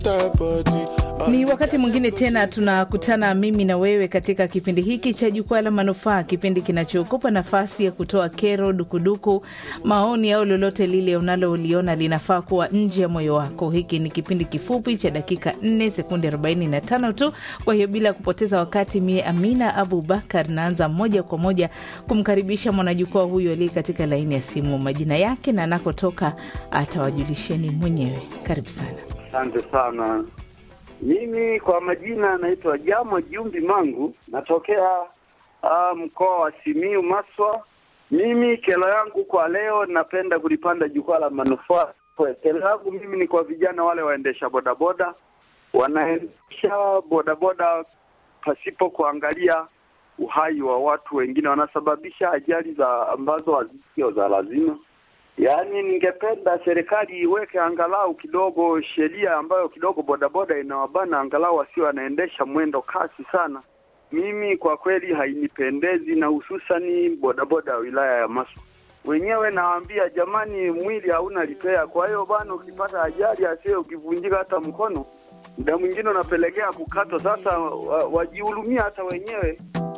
Ni wakati mwingine tena tunakutana mimi na wewe katika kipindi hiki cha Jukwaa la Manufaa, kipindi kinachokupa nafasi ya kutoa kero, dukuduku, maoni au lolote lile unaloliona linafaa kuwa nje ya moyo wako. Hiki ni kipindi kifupi cha dakika 4 sekunde 45 tu. Kwa hiyo bila kupoteza wakati, mie Amina Abu Bakar naanza moja kwa moja kumkaribisha mwanajukwaa huyu aliye katika laini ya simu. Majina yake na anakotoka atawajulisheni mwenyewe. Karibu sana. Asante sana. Mimi kwa majina naitwa Jamo Jumbi Mangu, natokea uh, mkoa wa Simiu Maswa. Mimi kero yangu kwa leo, napenda kulipanda jukwaa la manufaa. Kero yangu mimi ni kwa vijana wale waendesha bodaboda, wanaendesha bodaboda pasipo kuangalia uhai wa watu wengine, wanasababisha ajali za ambazo hazisio za lazima. Yaani, ningependa serikali iweke angalau kidogo sheria ambayo kidogo bodaboda inawabana angalau wasio wanaendesha mwendo kasi sana. Mimi kwa kweli hainipendezi, na hususani bodaboda ya wilaya ya Maswa wenyewe nawaambia, jamani, mwili hauna lipea. Kwa hiyo bwana, ukipata ajali asio, ukivunjika hata mkono, muda mwingine unapelekea kukatwa. Sasa wajihurumia hata wenyewe